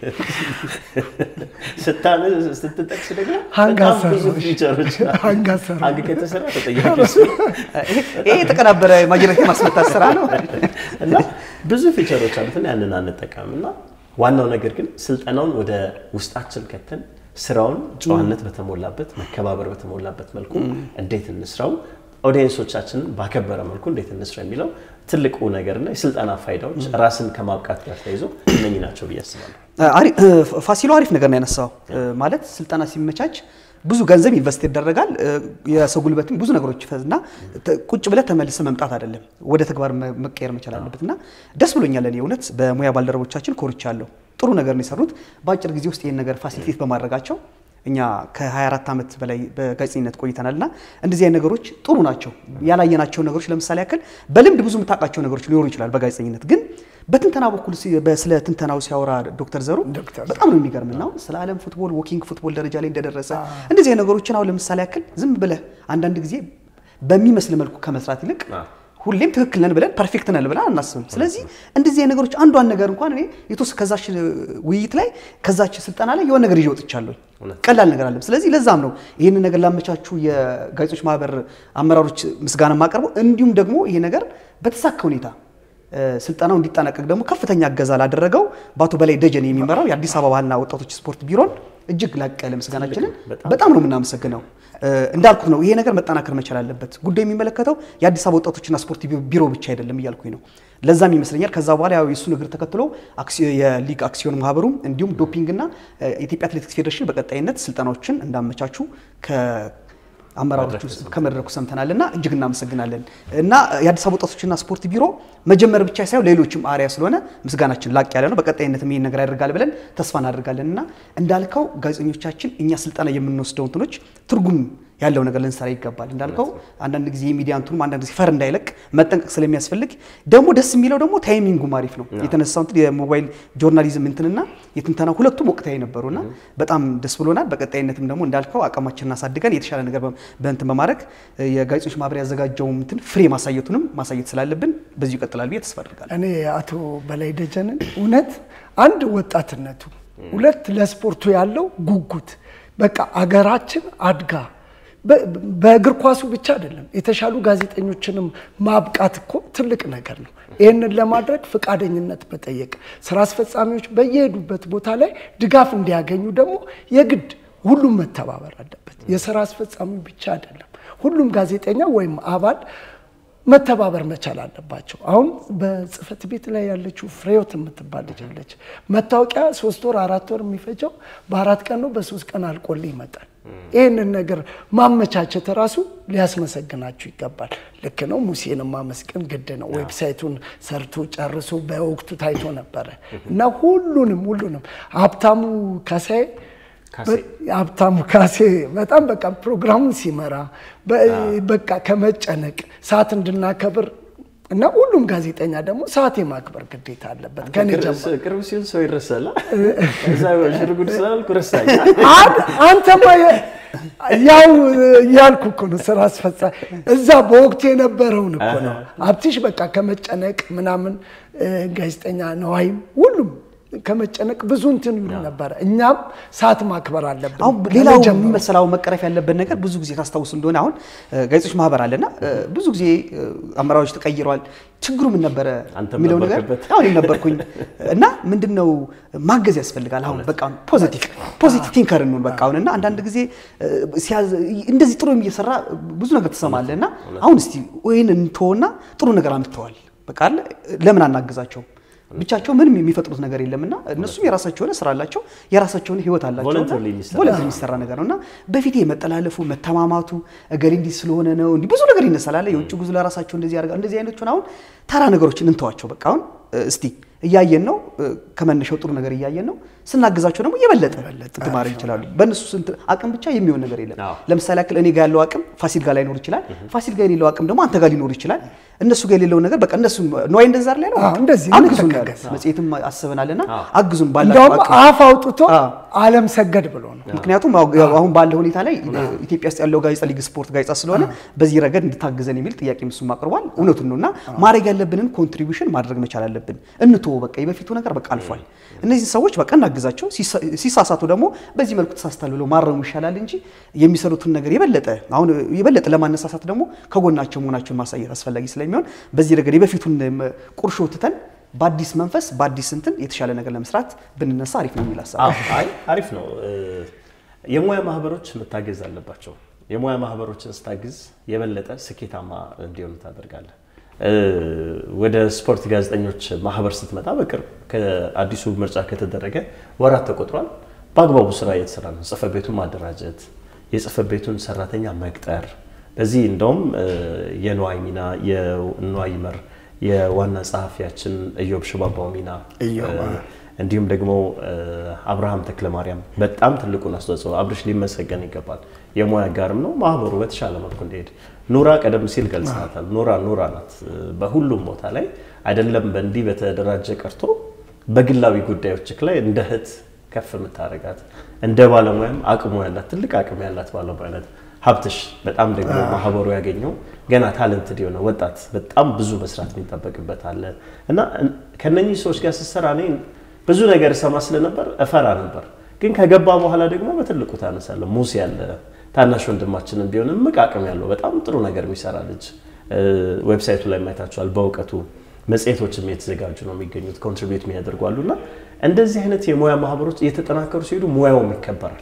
ስትጠቅስ ደግሞ በጣም ብዙ ፊቸሮች አንግ ከተሰራ ተጠያቂ ይሄ የተቀናበረ ማጅራት የማስመታት ስራ ነው እና ብዙ ፊቸሮች አሉት እና ያንን አንጠቀምም እና ዋናው ነገር ግን ስልጠናውን ወደ ውስጣችን ከተን ስራውን ጨዋነት በተሞላበት መከባበር በተሞላበት መልኩ እንዴት እንስራው፣ ኦዲየንሶቻችንን ባከበረ መልኩ እንዴት እንስራ የሚለው ትልቁ ነገርና የስልጠና ፋይዳዎች ራስን ከማብቃት ጋር ተይዞ እነኚህ ናቸው ብዬ አስባለሁ። ፋሲሎ አሪፍ ነገር ነው ያነሳው። ማለት ስልጠና ሲመቻች ብዙ ገንዘብ ኢንቨስት ይደረጋል። የሰው ጉልበትም ብዙ ነገሮች ይፈዝና ቁጭ ብለህ ተመልሰህ መምጣት አይደለም፣ ወደ ተግባር መቀየር መቻል አለበት እና ደስ ብሎኛል። እኔ እውነት በሙያ ባልደረቦቻችን ኮርቻለሁ። ጥሩ ነገር ነው የሰሩት። በአጭር ጊዜ ውስጥ ይህን ነገር ፋሲሊቴት በማድረጋቸው እኛ ከ24 ዓመት በላይ በጋዜጠኝነት ቆይተናል እና እንደዚህ አይነት ነገሮች ጥሩ ናቸው። ያላየናቸው ነገሮች ለምሳሌ ያክል በልምድ ብዙ የምታውቃቸው ነገሮች ሊኖሩ ይችላል በጋዜጠኝነት ግን በትንተና በኩል ስለ ትንተናው ሲያወራ ዶክተር ዘሩ በጣም ነው የሚገርም ነው። ስለ ዓለም ፉትቦል ዎኪንግ ፉትቦል ደረጃ ላይ እንደደረሰ እንደዚህ ነገሮችን አሁን ለምሳሌ ያክል ዝም ብለህ አንዳንድ ጊዜ በሚመስል መልኩ ከመስራት ይልቅ ሁሌም ትክክል ነን ብለን ፐርፌክት ነን ብለን አናስብም። ስለዚህ እንደዚህ ነገሮች አንዷን ነገር እንኳን እኔ የተወሰነ ከዛች ውይይት ላይ ከዛች ስልጠና ላይ የሆነ ነገር ይዤ ወጥቻለሁ። ቀላል ነገር አለም። ስለዚህ ለዛም ነው ይህንን ነገር ላመቻቹ የጋዜጦች ማህበር አመራሮች ምስጋና የማቀርበው እንዲሁም ደግሞ ይሄ ነገር በተሳካ ሁኔታ ስልጠናው እንዲጠናቀቅ ደግሞ ከፍተኛ እገዛ ላደረገው በአቶ በላይ ደጀን የሚመራው የአዲስ አበባ ባህልና ወጣቶች ስፖርት ቢሮን እጅግ ላቅ ያለ ምስጋናችንን በጣም ነው የምናመሰግነው። እንዳልኩት ነው ይሄ ነገር መጠናከር መቻል አለበት። ጉዳይ የሚመለከተው የአዲስ አበባ ወጣቶችና ስፖርት ቢሮ ብቻ አይደለም እያልኩኝ ነው። ለዛም ይመስለኛል ከዛ በኋላ ያው የእሱን እግር ተከትሎ የሊግ አክሲዮን ማህበሩም እንዲሁም ዶፒንግና የኢትዮጵያ አትሌቲክስ ፌዴሬሽን በቀጣይነት ስልጠናዎችን እንዳመቻቹ አመራሮች ውስጥ ከመድረኩ ሰምተናል እና እጅግ እናመሰግናለን። እና የአዲስ አበባ ወጣቶችና ስፖርት ቢሮ መጀመር ብቻ ሳይሆን ሌሎችም አሪያ ስለሆነ ምስጋናችን ላቅ ያለ ነው። በቀጣይነትም ይህን ነገር ያደርጋል ብለን ተስፋ እናደርጋለን። እና እንዳልከው ጋዜጠኞቻችን እኛ ስልጠና የምንወስደው እንትኖች ትርጉም ያለው ነገር ልንሰራ ይገባል። እንዳልከው አንዳንድ ጊዜ የሚዲያ እንትኑም አንዳንድ ጊዜ ፈር እንዳይለቅ መጠንቀቅ ስለሚያስፈልግ ደግሞ ደስ የሚለው ደግሞ ታይሚንጉም አሪፍ ነው። የተነሳው እንትን የሞባይል ጆርናሊዝም እንትንና የትንተና ሁለቱም ወቅታዊ ነበሩና በጣም ደስ ብሎናል። በቀጣይነትም ደግሞ እንዳልከው አቅማችንን አሳድገን የተሻለ ነገር በእንትን በማድረግ የጋዜጦች ማህበር ያዘጋጀው እንትን ፍሬ ማሳየቱንም ማሳየት ስላለብን በዚሁ ይቀጥላል ብዬ ተስፋ አድርጋለሁ። እኔ አቶ በላይ ደጀንን እውነት አንድ ወጣትነቱ፣ ሁለት ለስፖርቱ ያለው ጉጉት በቃ አገራችን አድጋ በእግር ኳሱ ብቻ አይደለም የተሻሉ ጋዜጠኞችንም ማብቃት እኮ ትልቅ ነገር ነው። ይህንን ለማድረግ ፈቃደኝነት መጠየቅ፣ ስራ አስፈጻሚዎች በየሄዱበት ቦታ ላይ ድጋፍ እንዲያገኙ ደግሞ የግድ ሁሉም መተባበር አለበት። የስራ አስፈጻሚ ብቻ አይደለም፣ ሁሉም ጋዜጠኛ ወይም አባል መተባበር መቻል አለባቸው። አሁን በጽህፈት ቤት ላይ ያለችው ፍሬዎት የምትባል ልጅ አለች። መታወቂያ ሶስት ወር አራት ወር የሚፈጀው በአራት ቀን ነው፣ በሶስት ቀን አልቆልህ ይመጣል። ይህንን ነገር ማመቻቸት ራሱ ሊያስመሰግናችሁ ይገባል። ልክ ነው። ሙሴን ማመስገን ግድ ነው። ዌብሳይቱን ሰርቶ ጨርሶ በወቅቱ ታይቶ ነበረ እና ሁሉንም ሁሉንም ሀብታሙ ካሳዬ ሀብታሙ ካሴ በጣም በቃ ፕሮግራሙን ሲመራ በቃ ከመጨነቅ ሰዓት እንድናከብር እና ሁሉም ጋዜጠኛ ደግሞ ሰዓት የማክበር ግዴታ አለበት። ከኔ ጀምሮ ቅርብ ሲሆን ሰው ይረሳል። እዛ ሽርጉድ ስላልኩ ረሳኝ። አንተማ ያው ያልኩ እኮ ነው ስራ አስፈጻሚ እዛ በወቅቱ የነበረውን እኮ ነው። ሀብትሽ በቃ ከመጨነቅ ምናምን ጋዜጠኛ ነዋይም ሁሉም ከመጨነቅ ብዙ እንትን ይሉ ነበረ። እኛም ሰዓት ማክበር አለብን። አሁን ሌላው የሚመሰላው መቀረፍ ያለበት ነገር ብዙ ጊዜ ታስታውሱ እንደሆነ አሁን ጋዜጦች ማህበር አለና ብዙ ጊዜ አመራሮች ተቀይረዋል። ችግሩ ምን ነበረ የሚለው ነገር አሁን ነበርኩኝ እና ምንድን ነው ማገዝ ያስፈልጋል። አሁን በቃ ፖዚቲቭ ፖዚቲቭ ቲንከር እንሆን በቃ አሁን እና አንዳንድ ጊዜ እንደዚህ ጥሩ እየሰራ ብዙ ነገር ትሰማለህ እና አሁን እስቲ ይህን እንተወና ጥሩ ነገር አምጥተዋል በቃ ለምን አናግዛቸውም? ብቻቸው ምንም የሚፈጥሩት ነገር የለምና እነሱም የራሳቸው የሆነ ስራ አላቸው፣ የራሳቸው የሆነ ህይወት አላቸው። ቮለንተሪ የሚሰራ ቮለንተሪ የሚሰራ ነገር ነው እና በፊት መጠላለፉ፣ መተማማቱ እገሌ እንዲህ ስለሆነ ነው እንዲህ ብዙ ነገር ይነሳል። የውጭ ጉዞ ለራሳቸው እንደዚህ ያደርጋል። እንደዚህ አይነቱን አሁን ተራ ነገሮችን እንተዋቸው። በቃ አሁን እስቲ እያየን ነው፣ ከመነሻው ጥሩ ነገር እያየን ነው። ስናግዛቸው ደግሞ የበለጠ እንትን ማድረግ ይችላሉ። በእነሱ ስንት አቅም ብቻ የሚሆን ነገር የለም። ለምሳሌ ያክል እኔ ጋር ያለው አቅም ፋሲል ጋር ላይኖር ይችላል። ፋሲል ጋር የሌለው አቅም ደግሞ አንተ ጋር ሊኖር ይችላል። እነሱ ጋር የሌለውን ነገር በቃ እነሱ ነዋይ እንደዛ ላይ ነው እንደዚህ አግዙን ያለ መጽሔትም አስበናልና አግዙን ባላቸው እንደውም አቅም አፍ አውጥቶ አለም ሰገድ ብሎ ነው። ምክንያቱም አሁን ባለ ሁኔታ ላይ ኢትዮጵያ ውስጥ ያለው ጋዜጣ ሊግ ስፖርት ጋዜጣ ስለሆነ በዚህ ረገድ እንድታግዘን የሚል ጥያቄ እሱም አቅርቧል። እውነቱን ነው እና ማድረግ ያለብንን ኮንትሪቢሽን ማድረግ መቻል አለብን። እንቶ በቃ የበፊቱ ነገር በቃ አልፏል። እነዚህ ሰዎች በቃ እናግዛቸው። ሲሳሳቱ ደግሞ በዚህ መልኩ ተሳስታል ብሎ ማረሙ ይሻላል እንጂ የሚሰሩትን ነገር የበለጠ አሁን የበለጠ ለማነሳሳት ደግሞ ከጎናቸው መሆናቸውን ማሳየት አስፈላጊ ስለሚሆን በዚህ ረገድ የበፊቱን ቁርሾ ትተን በአዲስ መንፈስ በአዲስ እንትን የተሻለ ነገር ለመስራት ብንነሳ አሪፍ ነው የሚል ሀሳብ አዎ፣ አይ አሪፍ ነው። እ፣ የሙያ ማህበሮች መታገዝ አለባቸው። የሙያ ማህበሮችን ስታግዝ የበለጠ ስኬታማ እንዲሆኑ ታደርጋለህ። እ፣ ወደ ስፖርት ጋዜጠኞች ማህበር ስትመጣ በቅርብ ከአዲሱ ምርጫ ከተደረገ ወራት ተቆጥሯል። በአግባቡ ስራ እየተሰራ ነው። ጽህፈት ቤቱን ማደራጀት፣ የጽህፈት ቤቱን ሰራተኛ መቅጠር። በዚህ እንደውም እ፣ የንዋይ ሚና የንዋይ ይመር የዋና ጸሐፊያችን እዮብ ሽባባው ሚና እዮብ፣ እ፣ እንዲሁም ደግሞ እ፣ አብርሃም ተክለ ማርያም በጣም ትልቁን አስተዋጽኦ አብርሽ ሊመሰገን ይገባል። የሙያ ጋርም ነው ማህበሩ በተሻለ መልኩ እንዲሄድ ኑራ ቀደም ሲል ገልጽናታል። ኑራ ኑራ ናት እ፣ በሁሉም ቦታ ላይ አይደለም በእንዲህ በተደራጀ ቀርቶ በግላዊ ጉዳዮች ላይ እንደ እህት ከፍ የምታደርጋት እንደ ባለሙያም አቅሙ ያላት ትልቅ አቅም ያላት ባለሙያ ናት። ሀብትሽ በጣም ደግሞ ማህበሩ ያገኘው ገና ታለንትድ የሆነ ወጣት በጣም ብዙ መስራት የሚጠበቅበት አለ እና ከነኚህ ሰዎች ጋር ስትሰራ እኔ ብዙ ነገር እሰማ ስለነበር እፈራ ነበር። ግን ከገባ በኋላ ደግሞ በትልቁ ታነሳለ። ሙሴ ያለ ታናሽ ወንድማችንን ቢሆን እምቅ አቅም ያለው በጣም ጥሩ ነገር የሚሰራ ልጅ ዌብሳይቱ ላይ ማየታችኋል። በእውቀቱ መጽሔቶችም የተዘጋጁ ነው የሚገኙት ኮንትሪቢዩት የሚያደርጉ አሉ እና እንደዚህ አይነት የሙያ ማህበሮች እየተጠናከሩ ሲሄዱ ሙያውም ይከበራል።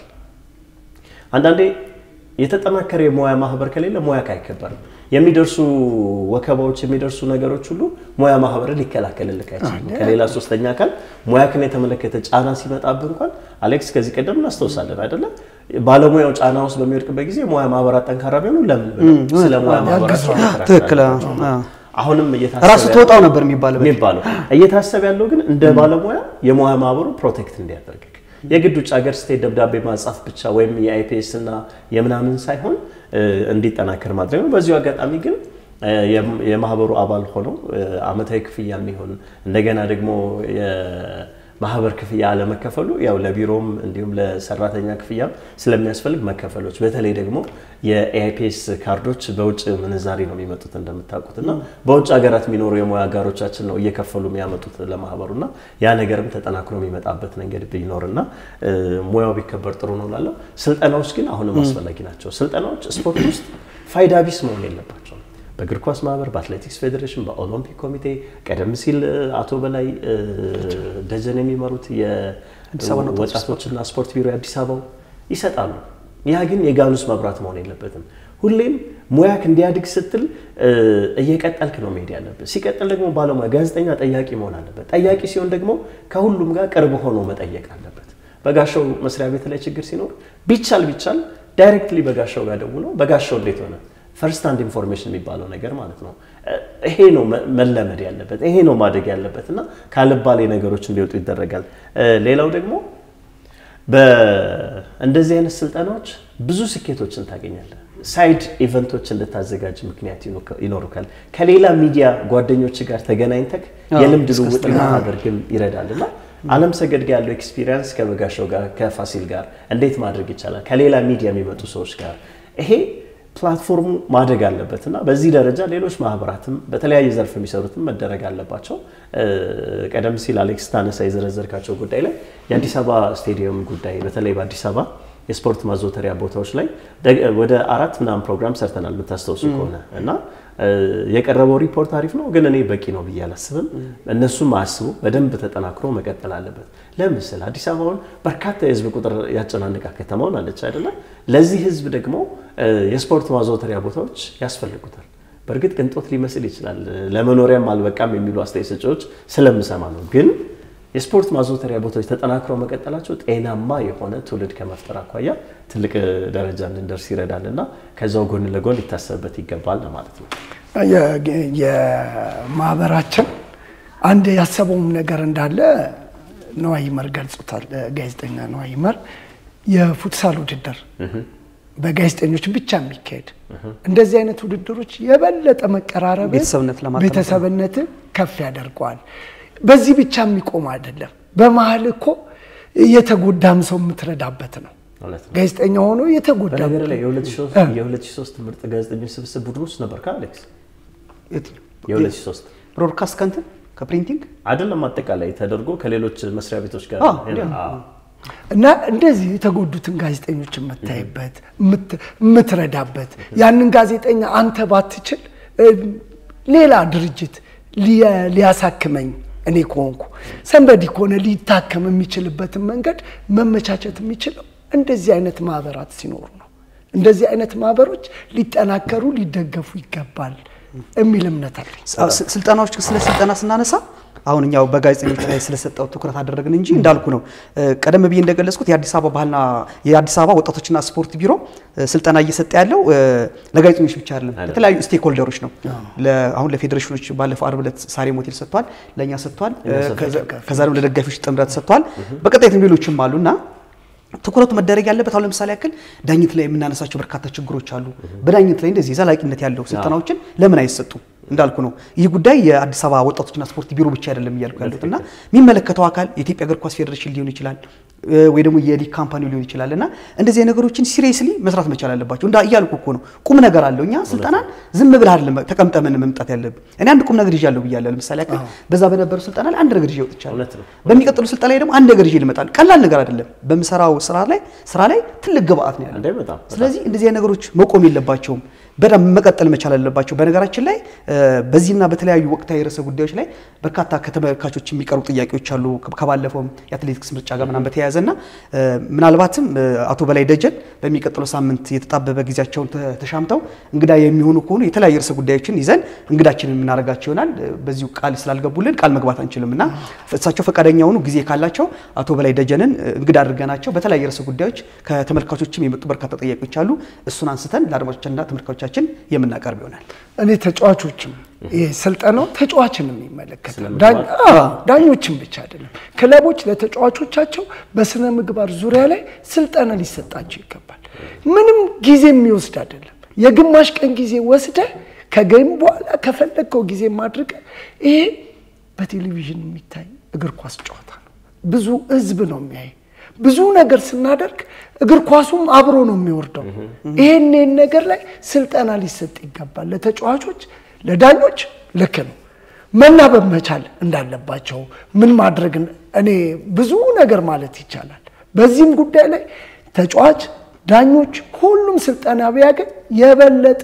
አንዳንዴ የተጠናከረ የሙያ ማህበር ከሌለ ሙያክ አይከበርም። የሚደርሱ ወከባዎች፣ የሚደርሱ ነገሮች ሁሉ ሙያ ማህበርን ሊከላከልልክ አይችልም። ከሌላ ሶስተኛ አካል ሙያክን የተመለከተ ጫና ሲመጣብህ እንኳን አሌክስ ከዚህ ቀደም እናስታውሳለን አይደለም? ባለሙያው ጫና ውስጥ በሚወድቅበት ጊዜ ሙያ ማህበራት ጠንካራ ቢሆኑ ለምን ብለው ስለ ሙያ ማህበራት ትክክል። አሁንም ራሱ ተወጣው ነበር የሚባለው የሚባለው እየታሰበ ያለው ግን እንደ ባለሙያ የሙያ ማህበሩ ፕሮቴክት እንዲያደርግ የግድ ውጭ ሀገር ስትሄድ ደብዳቤ ማጻፍ ብቻ ወይም የአይፒኤስ እና የምናምን ሳይሆን እንዲጠናከር ማድረግ ነው። በዚሁ አጋጣሚ ግን የማህበሩ አባል ሆነው አመታዊ ክፍያ የሚሆን እንደገና ደግሞ ማህበር ክፍያ አለመከፈሉ ያው ለቢሮም እንዲሁም ለሰራተኛ ክፍያም ስለሚያስፈልግ መከፈሎች በተለይ ደግሞ የኤአይፒኤስ ካርዶች በውጭ ምንዛሬ ነው የሚመጡት እንደምታውቁት እና በውጭ ሀገራት የሚኖሩ የሙያ አጋሮቻችን ነው እየከፈሉ የሚያመጡት ለማህበሩ እና ያ ነገርም ተጠናክሮ የሚመጣበት መንገድ ቢኖርና ሙያው ቢከበር ጥሩ ነው ላለው። ስልጠናዎች ግን አሁንም አስፈላጊ ናቸው። ስልጠናዎች ስፖርት ውስጥ ፋይዳ ቢስ መሆን የለባቸውም። በእግር ኳስ ማህበር፣ በአትሌቲክስ ፌዴሬሽን፣ በኦሎምፒክ ኮሚቴ ቀደም ሲል አቶ በላይ ደጀን የሚመሩት የወጣቶችና ስፖርት ቢሮ የአዲስ አበባው ይሰጣሉ። ያ ግን የጋኑስ መብራት መሆን የለበትም። ሁሌም ሙያክ እንዲያድግ ስትል እየቀጠልክ ነው መሄድ ያለበት። ሲቀጥል ደግሞ ባለሙያ ጋዜጠኛ ጠያቂ መሆን አለበት። ጠያቂ ሲሆን ደግሞ ከሁሉም ጋር ቅርብ ሆኖ መጠየቅ አለበት። በጋሻው መስሪያ ቤት ላይ ችግር ሲኖር ቢቻል ቢቻል ዳይሬክትሊ በጋሻው ጋር ደውለው በጋሻው እንዴት ሆነ ፈርስት ሃንድ ኢንፎርሜሽን የሚባለው ነገር ማለት ነው። ይሄ ነው መለመድ ያለበት፣ ይሄ ነው ማደግ ያለበት እና ካልባሌ ነገሮች እንዲወጡ ይደረጋል። ሌላው ደግሞ በእንደዚህ አይነት ስልጠናዎች ብዙ ስኬቶችን ታገኛለህ። ሳይድ ኢቨንቶች እንድታዘጋጅ ምክንያት ይኖሩካል። ከሌላ ሚዲያ ጓደኞች ጋር ተገናኝተክ የልምድ ልውውጥ እንድታደርግም ይረዳል እና አለም ሰገድ ጋር ያለው ኤክስፒሪየንስ ከበጋሻው ጋር ከፋሲል ጋር እንዴት ማድረግ ይቻላል፣ ከሌላ ሚዲያ የሚመጡ ሰዎች ጋር ይሄ ፕላትፎርሙ ማደግ አለበት እና በዚህ ደረጃ ሌሎች ማህበራትም በተለያየ ዘርፍ የሚሰሩትም መደረግ አለባቸው። ቀደም ሲል አሌክስ ታነሳ የዘረዘርካቸው ጉዳይ ላይ የአዲስ አበባ ስቴዲየም ጉዳይ በተለይ በአዲስ አበባ የስፖርት ማዘውተሪያ ቦታዎች ላይ ወደ አራት ምናምን ፕሮግራም ሰርተናል የምታስታውሱ ከሆነ እና የቀረበው ሪፖርት አሪፍ ነው፣ ግን እኔ በቂ ነው ብዬ አላስብም። እነሱም አያስቡ፣ በደንብ ተጠናክሮ መቀጠል አለበት። ለምስል አዲስ አበባውን በርካታ የህዝብ ቁጥር ያጨናንቃ ከተማውን አለች አይደለም። ለዚህ ህዝብ ደግሞ የስፖርት ማዘውተሪያ ቦታዎች ያስፈልጉታል። በእርግጥ ቅንጦት ሊመስል ይችላል፣ ለመኖሪያም አልበቃም የሚሉ አስተያየት ሰጪዎች ስለምሰማ ነው ግን የስፖርት ማዘውተሪያ ቦታዎች ተጠናክረው መቀጠላቸው ጤናማ የሆነ ትውልድ ከመፍጠር አኳያ ትልቅ ደረጃ እንድንደርስ ይረዳል እና ከዛው ጎን ለጎን ሊታሰብበት ይገባል ማለት ነው። የማህበራችን አንድ ያሰበውም ነገር እንዳለ ነዋይ ይመር ገልጾታል። ጋዜጠኛ ነዋይ ይመር የፉትሳል ውድድር በጋዜጠኞች ብቻ የሚካሄድ እንደዚህ አይነት ውድድሮች የበለጠ መቀራረብ ቤተሰብነትን ከፍ ያደርገዋል። በዚህ ብቻ የሚቆም አይደለም። በመሀል እኮ የተጎዳም ሰው የምትረዳበት ነው። ጋዜጠኛ ሆኖ የተጎዳ በነገር ላይ የ2003 ምርጥ ጋዜጠኞች ስብስብ ቡድን ውስጥ ነበር ከአሌክስ የ2003 ብሮድካስት ከንትን ከፕሪንቲንግ አይደለም አጠቃላይ ተደርጎ ከሌሎች መስሪያ ቤቶች ጋር እና እንደዚህ የተጎዱትን ጋዜጠኞች የምታይበት የምትረዳበት ያንን ጋዜጠኛ አንተ ባትችል ሌላ ድርጅት ሊያሳክመኝ እኔ ከሆንኩ ሰንበዲ ከሆነ ሊታከም የሚችልበትን መንገድ መመቻቸት የሚችለው እንደዚህ አይነት ማህበራት ሲኖሩ ነው። እንደዚህ አይነት ማህበሮች ሊጠናከሩ ሊደገፉ ይገባል የሚል እምነት አለኝ። ስልጠናዎች ስለ ስልጠና ስናነሳ አሁን እኛው በጋዜጠኞች ላይ ስለሰጠው ትኩረት አደረግን እንጂ እንዳልኩ ነው። ቀደም ብዬ እንደገለጽኩት የአዲስ አበባ ባህልና የአዲስ አበባ ወጣቶችና ስፖርት ቢሮ ስልጠና እየሰጠ ያለው ለጋዜጠኞች ብቻ አይደለም፣ ለተለያዩ ስቴክ ሆልደሮች ነው። አሁን ለፌዴሬሽኖች ባለፈው አርብ ዕለት ሳሬም ሆቴል ሰጥቷል፣ ለእኛ ሰጥቷል፣ ከዛ ደግሞ ለደጋፊዎች ጥምረት ሰጥቷል። በቀጣይም ሌሎችም አሉ እና ትኩረቱ መደረግ ያለበት አሁን ለምሳሌ ያክል ዳኝት ላይ የምናነሳቸው በርካታ ችግሮች አሉ። በዳኝት ላይ እንደዚህ ዘላቂነት ያለው ስልጠናዎችን ለምን አይሰጡም? እንዳልኩ ነው። ይህ ጉዳይ የአዲስ አበባ ወጣቶችና ስፖርት ቢሮ ብቻ አይደለም እያልኩ ያሉት እና የሚመለከተው አካል የኢትዮጵያ እግር ኳስ ፌዴሬሽን ሊሆን ይችላል ወይ ደግሞ የሊግ ካምፓኒ ሊሆን ይችላል እና እንደዚህ ነገሮችን ሲሪየስሊ መስራት መቻል አለባቸው። እንዳ እያልኩ እኮ ነው። ቁም ነገር አለው። እኛ ስልጠናን ዝም ብለህ አይደለም ተቀምጠምን መምጣት ያለብን። እኔ አንድ ቁም ነገር ይዣለሁ ብያለሁ። ለምሳሌ ያክል በዛ በነበሩ ስልጠና ላይ አንድ ነገር ይዤ ወጥቻለሁ። በሚቀጥሉ ስልጠና ላይ ደግሞ አንድ ነገር ይዤ ልመጣል። ቀላል ነገር አይደለም። በምሰራው ስራ ላይ ስራ ላይ ትልቅ ግብአት ነው ያለው። ስለዚህ እንደዚህ ነገሮች መቆም የለባቸውም። በደንብ መቀጠል መቻል አለባቸው። በነገራችን ላይ በዚህና በተለያዩ ወቅታዊ ርዕሰ ጉዳዮች ላይ በርካታ ከተመልካቾች የሚቀርቡ ጥያቄዎች አሉ። ከባለፈውም የአትሌቲክስ ምርጫ ጋር ምናምን በተያያዘ እና ምናልባትም አቶ በላይ ደጀን በሚቀጥለው ሳምንት የተጣበበ ጊዜያቸውን ተሻምተው እንግዳ የሚሆኑ ከሆኑ የተለያዩ ርዕሰ ጉዳዮችን ይዘን እንግዳችንን የምናደርጋቸው ይሆናል። በዚሁ ቃል ስላልገቡልን ቃል መግባት አንችልም እና እሳቸው ፈቃደኛ ሆኑ ጊዜ ካላቸው አቶ በላይ ደጀንን እንግዳ አድርገናቸው በተለያዩ ርዕሰ ጉዳዮች ከተመልካቾችም የመጡ በርካታ ጥያቄዎች አሉ። እሱን አንስተን ለአድማጮችና ተመልካቾቻችን የምናቀርብ ይሆናል። እኔ ተጫዋቾችም ይህ ስልጠናው ተጫዋችንም ይመለከታል። ዳኞችን ብቻ አይደለም። ክለቦች ለተጫዋቾቻቸው በስነ ምግባር ዙሪያ ላይ ስልጠና ሊሰጣቸው ይገባል። ምንም ጊዜ የሚወስድ አይደለም። የግማሽ ቀን ጊዜ ወስደ ከገይም በኋላ ከፈለግከው ጊዜ ማድረግ ይሄ በቴሌቪዥን የሚታይ እግር ኳስ ጨዋታ ነው። ብዙ ህዝብ ነው የሚያይ ብዙ ነገር ስናደርግ እግር ኳሱም አብሮ ነው የሚወርደው። ይሄን ነገር ላይ ስልጠና ሊሰጥ ይገባል። ለተጫዋቾች፣ ለዳኞች ልክ ነው መናበብ መቻል እንዳለባቸው ምን ማድረግ እኔ ብዙ ነገር ማለት ይቻላል። በዚህም ጉዳይ ላይ ተጫዋች፣ ዳኞች ሁሉም ስልጠና ቢያገኝ የበለጠ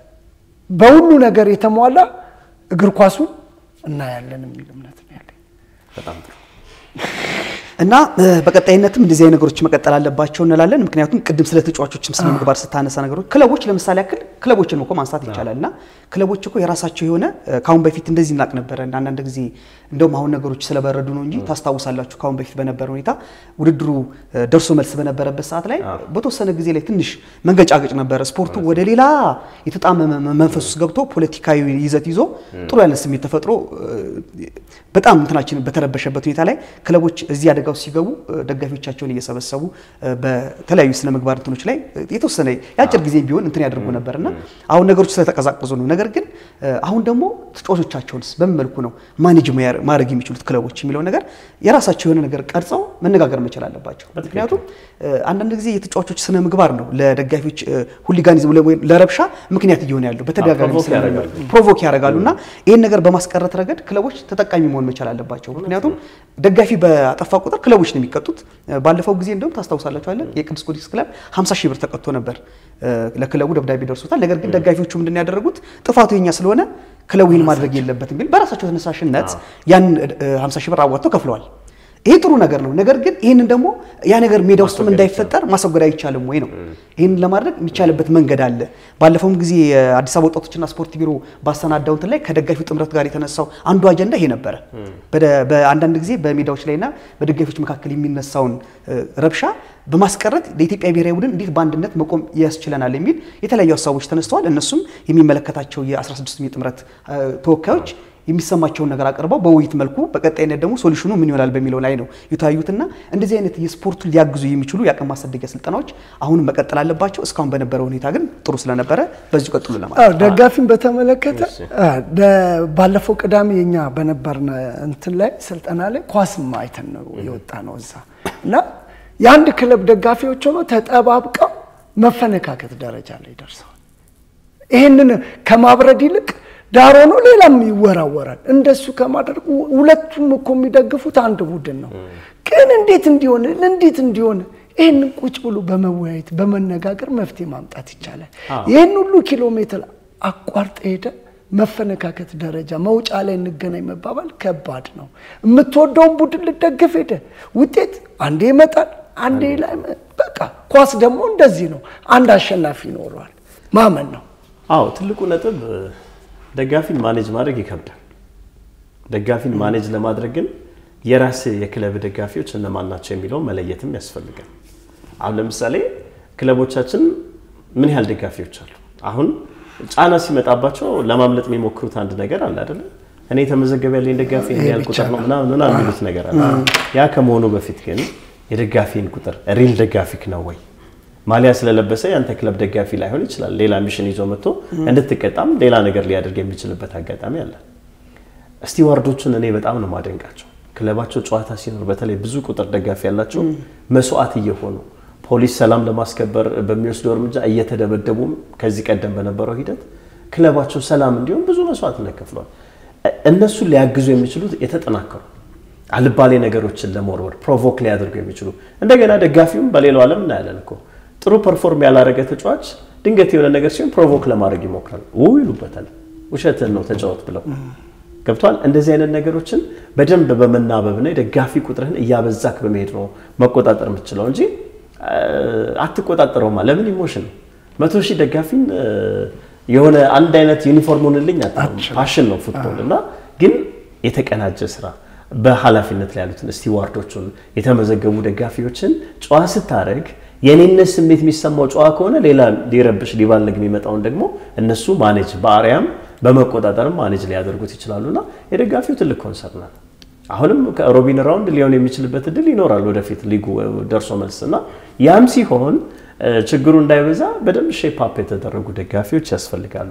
በሁሉ ነገር የተሟላ እግር ኳሱን እናያለን የሚል እምነት ነው ያለኝ። በጣም ጥሩ እና በቀጣይነትም እንደዚህ አይነት ነገሮች መቀጠል አለባቸው እንላለን። ምክንያቱም ቅድም ስለ ተጫዋቾችም ስነ ምግባር ስታነሳ ነገሮች ክለቦች ለምሳሌ ያክል ክለቦችን እኮ ማንሳት ይቻላል። እና ክለቦች እኮ የራሳቸው የሆነ ከአሁን በፊት እንደዚህ እናቅ ነበረ። አንዳንድ ጊዜ እንደውም አሁን ነገሮች ስለበረዱ ነው እንጂ ታስታውሳላችሁ፣ ከአሁን በፊት በነበረ ሁኔታ ውድድሩ ደርሶ መልስ በነበረበት ሰዓት ላይ በተወሰነ ጊዜ ላይ ትንሽ መንገጫገጭ ነበረ። ስፖርቱ ወደ ሌላ የተጣመመ መንፈስ ውስጥ ገብቶ ፖለቲካዊ ይዘት ይዞ ጥሩ ያለ ስሜት ተፈጥሮ በጣም እንትናችን በተረበሸበት ሁኔታ ላይ ክለቦች እዚህ አደጋ ውስጥ ሲገቡ ደጋፊዎቻቸውን እየሰበሰቡ በተለያዩ ስነ ምግባር እንትኖች ላይ የተወሰነ የአጭር ጊዜ ቢሆን እንትን ያደርጉ ነበር እና አሁን ነገሮች ስለተቀዛቀዙ ነው። ነገር ግን አሁን ደግሞ ተጫዋቾቻቸውንስ በምን መልኩ ነው ማኔጅ ማድረግ የሚችሉት ክለቦች የሚለው ነገር የራሳቸው የሆነ ነገር ቀርጸው መነጋገር መቻል አለባቸው። ምክንያቱም አንዳንድ ጊዜ የተጫዋቾች ስነ ምግባር ነው ለደጋፊዎች ሁሊጋኒዝም ለረብሻ ምክንያት እየሆነ ያለው በተደጋጋሚ ፕሮቮክ ያደርጋሉ እና ይህን ነገር በማስቀረት ረገድ ክለቦች ተጠቃሚ መሆን መቻል አለባቸው። ምክንያቱም ደጋፊ በጠፋ ቁጥር ክለቦች ነው የሚቀጡት። ባለፈው ጊዜ እንደውም ታስታውሳላችኋለን የቅዱስ ጊዮርጊስ ክለብ 50 ሺህ ብር ተቀጥቶ ነበር። ለክለቡ ደብዳቤ ደርሶታል። ነገር ግን ደጋፊዎቹ ምንድን ያደረጉት ጥፋቱ የኛ ስለሆነ ክለቡ ይህን ማድረግ የለበትም ቢል በራሳቸው ተነሳሽነት ያን 50 ሺህ ብር አዋጥተው ከፍለዋል። ይሄ ጥሩ ነገር ነው። ነገር ግን ይህንን ደግሞ ያ ነገር ሜዳ ውስጥም እንዳይፈጠር ማስወገድ አይቻልም ወይ ነው። ይህንን ለማድረግ የሚቻልበት መንገድ አለ። ባለፈውም ጊዜ የአዲስ አበባ ወጣቶችና ስፖርት ቢሮ ባሰናዳው እንትን ላይ ከደጋፊው ጥምረት ጋር የተነሳው አንዱ አጀንዳ ይሄ ነበረ። በአንዳንድ ጊዜ በሜዳዎች ላይና በደጋፊዎች መካከል የሚነሳውን ረብሻ በማስቀረት ለኢትዮጵያ ብሔራዊ ቡድን እንዴት በአንድነት መቆም ያስችለናል የሚል የተለያዩ ሀሳቦች ተነስተዋል። እነሱም የሚመለከታቸው የ16 ጥምረት ተወካዮች የሚሰማቸውን ነገር አቅርበው በውይይት መልኩ በቀጣይነት ደግሞ ሶሉሽኑ ምን ይሆናል በሚለው ላይ ነው የተወያዩትና እንደዚህ አይነት የስፖርቱን ሊያግዙ የሚችሉ የአቅም ማሳደጊያ ስልጠናዎች አሁንም መቀጠል አለባቸው። እስካሁን በነበረው ሁኔታ ግን ጥሩ ስለነበረ በዚሁ ቀጥሉ ለማለት ደጋፊን በተመለከተ ባለፈው ቅዳሜ የኛ በነበርን እንትን ላይ ስልጠና ላይ ኳስም አይተን ነው የወጣ ነው እዛ እና የአንድ ክለብ ደጋፊዎች ሆኖ ተጠባብቀው መፈነካከት ደረጃ ላይ ደርሰዋል። ይህንን ከማብረድ ይልቅ ዳር ሆኖ ሌላም ይወራወራል። እንደሱ ከማድረግ ሁለቱም እኮ የሚደግፉት አንድ ቡድን ነው። ግን እንዴት እንዲሆን እንዴት እንዲሆን ይህንን ቁጭ ብሎ በመወያየት በመነጋገር መፍትሄ ማምጣት ይቻላል። ይህን ሁሉ ኪሎ ሜትር አቋርጠ ሄደ መፈነካከት ደረጃ መውጫ ላይ እንገናኝ መባባል ከባድ ነው። የምትወደውን ቡድን ልደግፍ ሄደ ውጤት አንዴ ይመጣል፣ አንዴ ላይ በቃ ኳስ ደግሞ እንደዚህ ነው። አንድ አሸናፊ ይኖረዋል ማመን ነው። አዎ ትልቁ ነጥብ ደጋፊን ማኔጅ ማድረግ ይከብዳል። ደጋፊን ማኔጅ ለማድረግ ግን የራስ የክለብ ደጋፊዎች እነማን ናቸው የሚለውን መለየትም ያስፈልጋል። አሁን ለምሳሌ ክለቦቻችን ምን ያህል ደጋፊዎች አሉ? አሁን ጫና ሲመጣባቸው ለማምለጥ የሚሞክሩት አንድ ነገር አለ አይደለ? እኔ የተመዘገበ ያለኝ ደጋፊ ይሄን ያህል ቁጥር ነው ምናምን ምናምን የሚሉት ነገር አለ። ያ ከመሆኑ በፊት ግን የደጋፊን ቁጥር ሪል ደጋፊክ ነው ወይ? ማሊያ ስለለበሰ ያንተ ክለብ ደጋፊ ላይሆን ይችላል። ሌላ ሚሽን ይዞ መጥቶ እንድትቀጣም ሌላ ነገር ሊያደርግ የሚችልበት አጋጣሚ አለ። ስቲዋርዶቹን እኔ በጣም ነው ማደንቃቸው። ክለባቸው ጨዋታ ሲኖር በተለይ ብዙ ቁጥር ደጋፊ ያላቸው መስዋዕት እየሆኑ ፖሊስ ሰላም ለማስከበር በሚወስደው እርምጃ እየተደበደቡም ከዚህ ቀደም በነበረው ሂደት ክለባቸው ሰላም እንዲሆን ብዙ መስዋዕትነት ከፍሏል። እነሱን ሊያግዙ የሚችሉት የተጠናከሩ አልባሌ ነገሮችን ለመወርወር ፕሮቮክ ሊያደርጉ የሚችሉ እንደገና ደጋፊውም በሌላው ዓለም እናያለን እኮ ጥሩ ፐርፎርም ያላረገ ተጫዋች ድንገት የሆነ ነገር ሲሆን ፕሮቮክ ለማድረግ ይሞክራል። ው ይሉበታል። ውሸትን ነው ተጫወት ብለው ገብቷል። እንደዚህ አይነት ነገሮችን በደንብ በመናበብና የደጋፊ ቁጥርህን እያበዛክ በመሄድ ነው መቆጣጠር የምትችለው እንጂ አትቆጣጠረውማ። ለምን ኢሞሽን ነው። መቶ ሺህ ደጋፊን የሆነ አንድ አይነት ዩኒፎርሙን ልኝ ፓሽን ነው ፉትቦል እና ግን የተቀናጀ ስራ በኃላፊነት ላይ ያሉትን ስቲዋርዶቹን የተመዘገቡ ደጋፊዎችን ጨዋ ስታደርግ የኔነት ስሜት የሚሰማው ጨዋ ከሆነ ሌላ ሊረብሽ ሊባልግ የሚመጣውን ደግሞ እነሱ ማኔጅ በአርያም በመቆጣጠርም ማኔጅ ሊያደርጉት ይችላሉና የደጋፊው ትልቅ ኮንሰርን ነው። አሁንም ከሮቢን ራውንድ ሊሆን የሚችልበት እድል ይኖራል ወደፊት ሊጉ ደርሶ መልስ እና ያም ሲሆን ችግሩ እንዳይበዛ በደንብ ሼፕ አፕ የተደረጉ ደጋፊዎች ያስፈልጋሉ።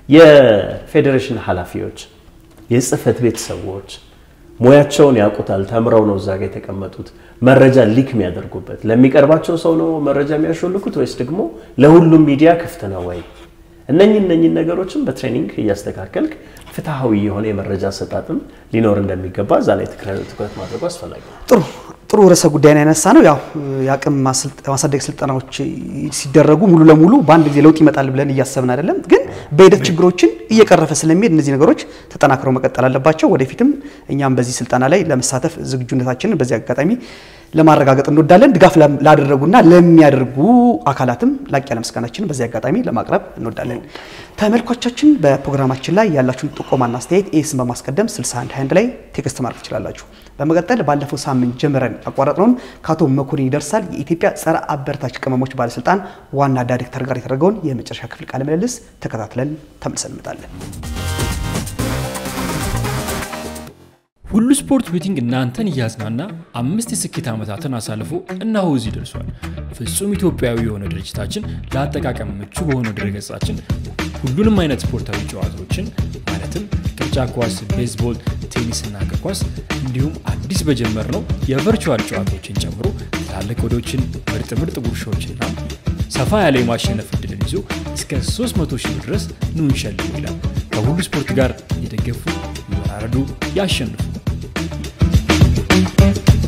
የፌዴሬሽን ኃላፊዎች፣ የጽህፈት ቤት ሰዎች ሙያቸውን ያውቁታል። ተምረው ነው እዛ ጋ የተቀመጡት። መረጃ ሊክ የሚያደርጉበት ለሚቀርባቸው ሰው ነው መረጃ የሚያሾልኩት ወይስ ደግሞ ለሁሉም ሚዲያ ክፍት ነው ወይ? እነኝህ እነኝህ ነገሮችን በትሬኒንግ እያስተካከልክ ፍትሐዊ የሆነ የመረጃ አሰጣጥም ሊኖር እንደሚገባ እዛ ላይ ትኩረት ማድረጉ አስፈላጊ ነው። ጥሩ ጥሩ ርዕሰ ጉዳይ ነው ያነሳ ነው። ያው የአቅም ማሳደግ ስልጠናዎች ሲደረጉ ሙሉ ለሙሉ በአንድ ጊዜ ለውጥ ይመጣል ብለን እያሰብን አይደለም፣ ግን በሂደት ችግሮችን እየቀረፈ ስለሚሄድ እነዚህ ነገሮች ተጠናክረው መቀጠል አለባቸው። ወደፊትም እኛም በዚህ ስልጠና ላይ ለመሳተፍ ዝግጁነታችንን በዚህ አጋጣሚ ለማረጋገጥ እንወዳለን። ድጋፍ ላደረጉና ለሚያደርጉ አካላትም ላቅ ያለ ምስጋናችንን በዚህ አጋጣሚ ለማቅረብ እንወዳለን። ተመልካቾቻችን በፕሮግራማችን ላይ ያላችሁን ጥቆማና አስተያየት ኤስን በማስቀደም 6121 ላይ ቴክስት ማድረግ ትችላላችሁ። በመቀጠል ባለፈው ሳምንት ጀምረን ያቋረጥነውን ከአቶ መኮንን ይደርሳል የኢትዮጵያ ጸረ አበረታች ቅመሞች ባለስልጣን ዋና ዳይሬክተር ጋር የተደረገውን የመጨረሻ ክፍል ቃለ ምልልስ ተከታትለን ተመልሰን እንመጣለን። ሁሉ ስፖርት ቤቲንግ እናንተን እያዝናና አምስት የስኬት ዓመታትን አሳልፎ እነሆ እዚህ ደርሷል። ፍጹም ኢትዮጵያዊ የሆነ ድርጅታችን ለአጠቃቀም ምቹ በሆነው ድረገጻችን ሁሉንም አይነት ስፖርታዊ ጨዋታዎችን ማለትም ቅርጫ ኳስ፣ ቤዝቦል፣ ቴኒስና እግር ኳስ እንዲሁም አዲስ በጀመርነው የቨርቹዋል ጨዋታዎችን ጨምሮ ትላልቅ ወዶችን፣ ምርጥ ምርጥ ጉርሻዎችና ሰፋ ያለ የማሸነፍ እድልን ይዞ እስከ 300 ሺህ ብር ድረስ ኑ እንሸልሙ ይላል። ከሁሉ ስፖርት ጋር የደገፉ ይወራረዱ፣ ያሸንፉ።